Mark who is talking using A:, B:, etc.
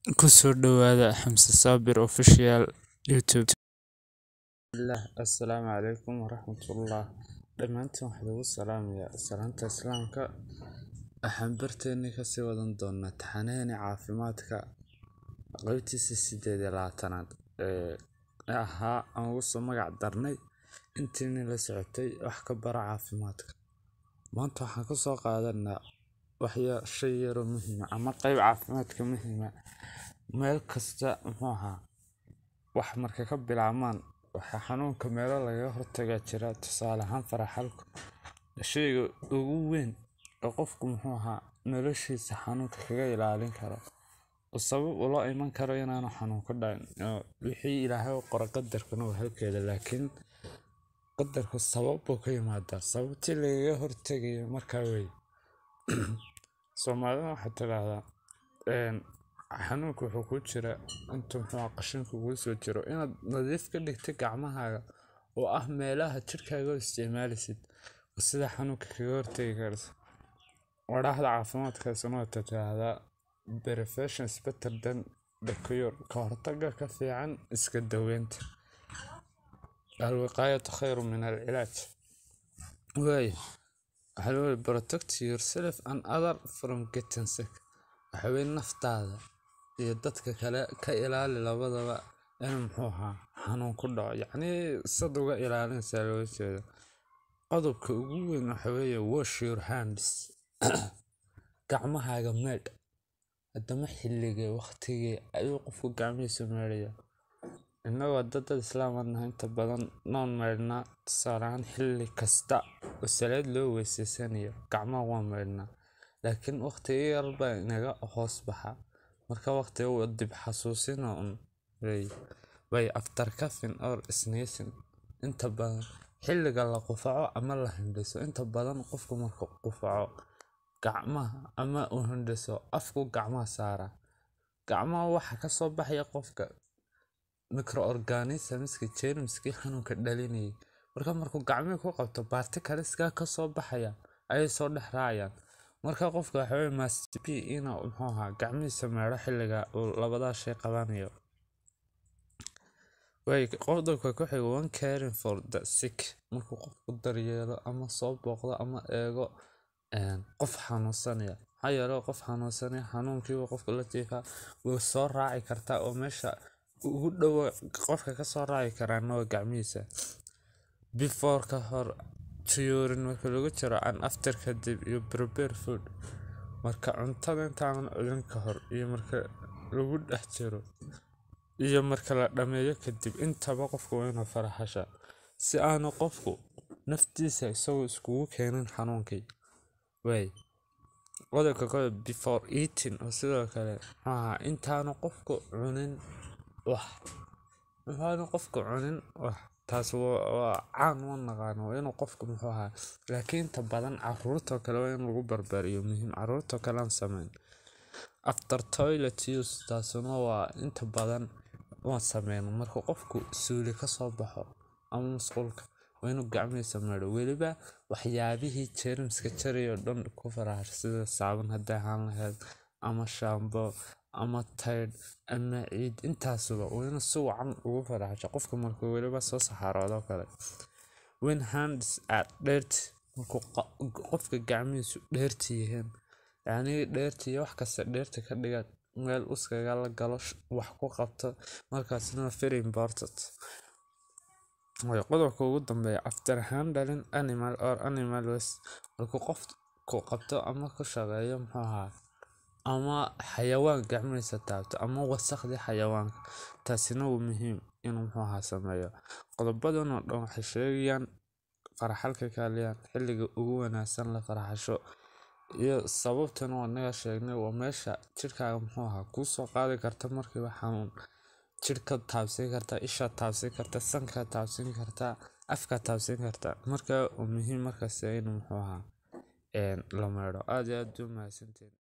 A: Ku soo dhawaada Xamse Saabir Official YouTube. Bismillah, Assalaamu calaykum waraxmatullah. Dhammaantiin waxaan ugu salaamayaa salaanta Islaamka. Waxaan barteeni ka sii wadan doonaa taxanaani caafimaadka qaybtiisa sideed iyo labaatanaad ee ahaa aan ugu soo magac darnay intiini la socotay wax ka bara caafimaadka. Maanta waxaan ka soo qaadanaa waxya shay yaro muhiima ama qayb caafimaadka muhiima meel kasta muxuu ahaa wax marka ka bilaabmaan waxa xanuunka meelo laga hortagaa jira tusaale ahaan faraxalku shayga ugu weyn oo qofku muxuu ahaa noloshiisa xanuunka kaga ilaalin karo oo sabab u loo iman karo inaanu xanuun ka dhacin oo wixii ilaahay u qoro qadarkuna waa halkeeda laakiin qadarku sabab buu ka yimaadaa sababtii lagaga hortagayo markaa wey soomaalida waxaa tidhaahdaa xanuunku wuxuu ku jira inta muxuu qashinku kugu soo jiro inaad nadiif ka dhigta gacmahaaga oo ah meelaha jidhkaaga oo isticmaalisid sida xanuunka kaga hortagi karto wadhaahda caafimaadkaasuna waa tidhaahdaa prevention is better than the cure ka hortagga ka fiican iska daweynta alwiqaayatu khayru min alcilaaj waayo waxaa loo protect yourself and other from getting sick waxa weye naftaada iyo dadka kale ka ilaali labadaba in muxuu ahaa xanuun ku dhaco yacnii sad uga ilaalinaysaa looga jeedo qodobka ugu weyn waxa weeye wash your hands gacmahaaga meedh haddama xilligee waqtigee ayuu qofku gacmihiisa meedhaya innagoo dadad islaamad nahay inta badan noon meydhnaa tusaale ahaan xilli kasta oo salaad loo weyseysanayo gacmaha waa meydhnaa laakiin waqtiga yar baa inaga hoos baxa marka waqtiga uu dib xasuusina un way after coughing or sneezing inta badan xilliga la qufaco ama la hindhiso inta badan qofku marka qufaco gacmaha ama uu hindhiso afku gacmaha saara gacmaha waxa ka soo baxaya qofka microorganismska jeermiskii xanuunka dhalinayay marka markuu gacmihii ku qabto particleskaa ka soo baxaya ayay soo dhex raacayaan marka qofka waxa weye must be inuu muxuu ahaa gacmihiisa meedho xilliga uu labadaa shay qabanayo way qodobka ku xiga one caring for the sick markuu qofku daryeelo ama soo booqdo ama eego qof xanuunsanaya maxaa yeelay qof xanuunsanaya xanuunkiiba qofka la jiifaa way soo raaci kartaa oo meesha ugu dhowo qofka ka soo raaci karaana waa gacmihiisa before ka hor during marka lagu jiro and after kadib iyo prepare food marka cuntada intaanan cunin ka hor iyo marka lagu dhex jiro iyo marka la dhammeeyo kadib intaba qofku waa inuu faraxasha si aanu qofku naftiisa isagoo iskugu keenin xanuunkii way qodobka kale before eating oo sidoo kale maxaa intaanu qofku cunin wax intaanu qofku cunin wax taas waa caan ma naqaano waa inuu qofku muxuu ahaa laakiin inta badan caruurtoo kale waa in lagu barbaariyo muhiim caruurtoo kale aan sameyn after toilet use taasuna waa inta badan waan sameyno marka qofku suuli ka soo baxo ama masquulka waa inuu gacmihiisa meedho weliba waxyaabihii jeermiska jarayo dhan ku faraxasho sida saaban hadday ahaan lahayd ama shaambo ama taydh ama ciid intaasuba waa inuu si wacan ugu faraxasho qofka markuu weliba soo saxaroodoo kale when hands are dirty markuu qofka gacmihiisu dheerti yihiin yacnii dheerti iyo wax kasta dheerti ka dhiga meel uskaga la galo wax ku qabto markaasna very important way qodobka ugu dambeeya after handling animal or animal waste markuu qofku qabto ama ku shaqeeyo muxuu ahaa ama xayawaan gacmihiisa taabto ama wasakhdii xayawaanka taasina waa muhiim inuu muxuu ahaa sameeyo qodobadan oo dhan waxay sheegayaan faraxalka kaaliyaan xilliga ugu wanaagsan la faraxasho iyo sababtana waa naga sheegnay waa meesha jidhkaaga muxuu ahaa kuu soo qaadi karta markiiba xanuun jidhka taabsin karta isha taabsin karta sanka taabsin karta afka taabsin karta marka waa muhiim markaas inuu muxuu ahaa la meedho aad iyo aad u mahadsantiin